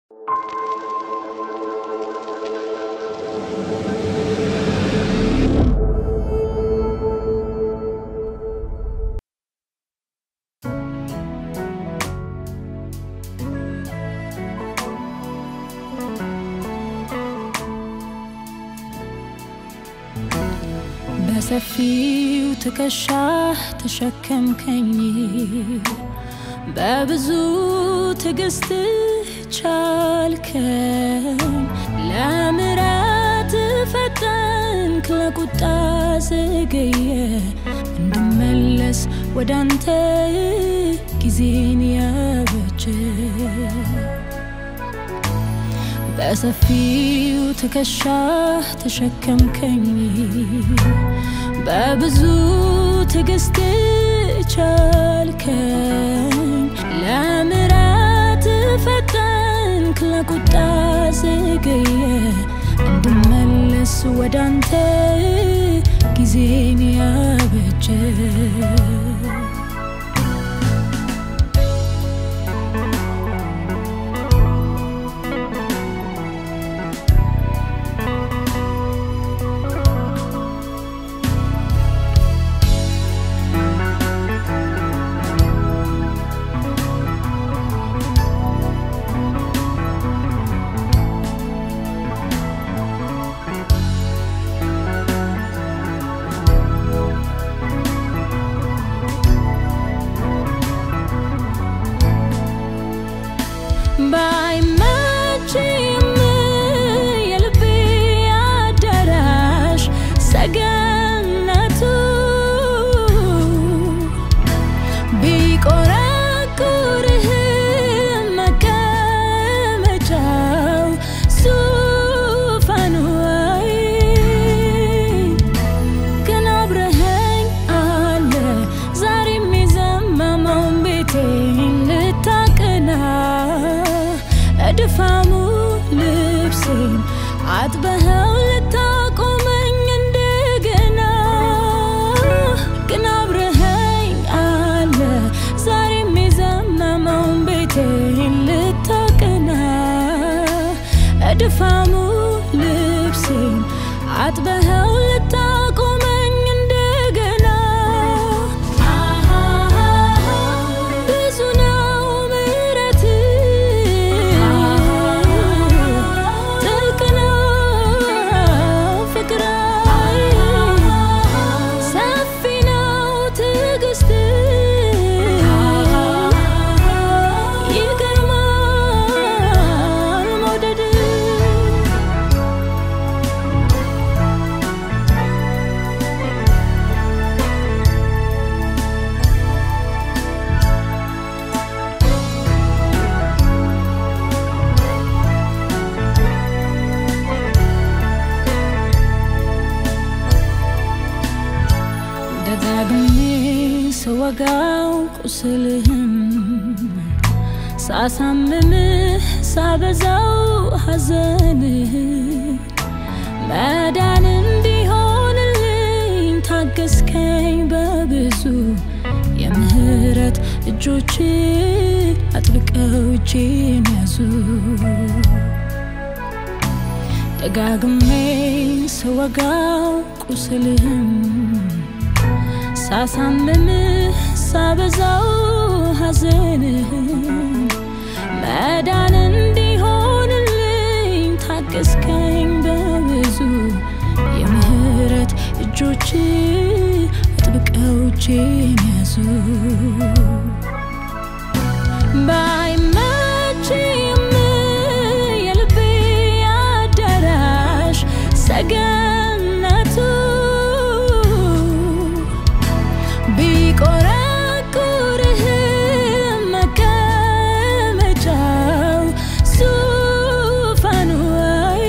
በሰፊው ትከሻህ ተሸከምከኝ በብዙ ትዕግስትህ ቻልከኝ ለምሕረት ፈጠንክ ለቁጣ ዘገየ እንድመለስ ወደ አንተ ጊዜን ያበጀ በሰፊው ትከሻህ ተሸከምከኝ በብዙ ትዕግስት ቻልከኝ ለምሕረት ፈጠንክ ለቁጣ ዘገየ እንድመለስ ወደ አንተ ጊዜን ያበጀ ባይመችም የልቤ አዳራሽ ሰገነቱ ቢቆረቁርህም መቀመጫው ዙፋኑ አይ ግን አብረኸኝ አለ ዛሬም የዘመመውን ቤቴን ልታቅና እድፋሙ ልብሴን አጥበኸው ልታቆመኝ እንደገና ግን አብረኸኝ አለ ዛሬም የዘመመውን ቤቴን ልታቅና እድፋሙ ልብሴን አጥበኸው ልታቆመኝ እንደገና ብዙ ነው ምሕረት ጥልቅ ነው ፍቅር ሰፊ ነው ትዕግስት ይገርማል መውደድ ደጋግሜ ስወጋው ቁስልህም ሳሳምምህ ሳበዛው ሐዘንህ መዳን እንዲሆንልኝ ታገስከኝ በብዙ የምህረት እጆች አጥብቀው እጄን ያዙ ደጋግሜ ስወጋው ቁስልህም ሳሳምምህ ሳበዛው ሐዘንህን መዳን እንዲሆንልኝ ታገስከኝ በብዙ የምህረት እጆች አጥብቀው እጄን ያዙ ባይመችም የልቤ አዳራሽ ሰገነቱ ቢቆረቁርህም መቀመጫው ዙፋኑ አይ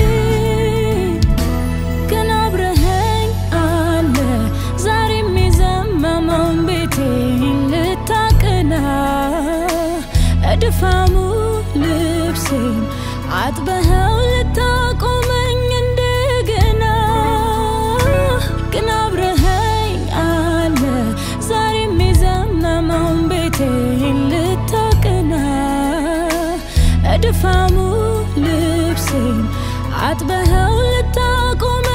ግን አብረኸኝ አለ ዛሬም የዘመመውን ቤቴን ልታቅና እድፋሙ ልብሴን አጥበኸው ልታቆመኝ እንደገና ግን አብረኸኝ አለ ዛሬም የዘመመውን ቤቴን ልታቅና ወፋሙ ልብሴን አጥበኸው ልታቆመ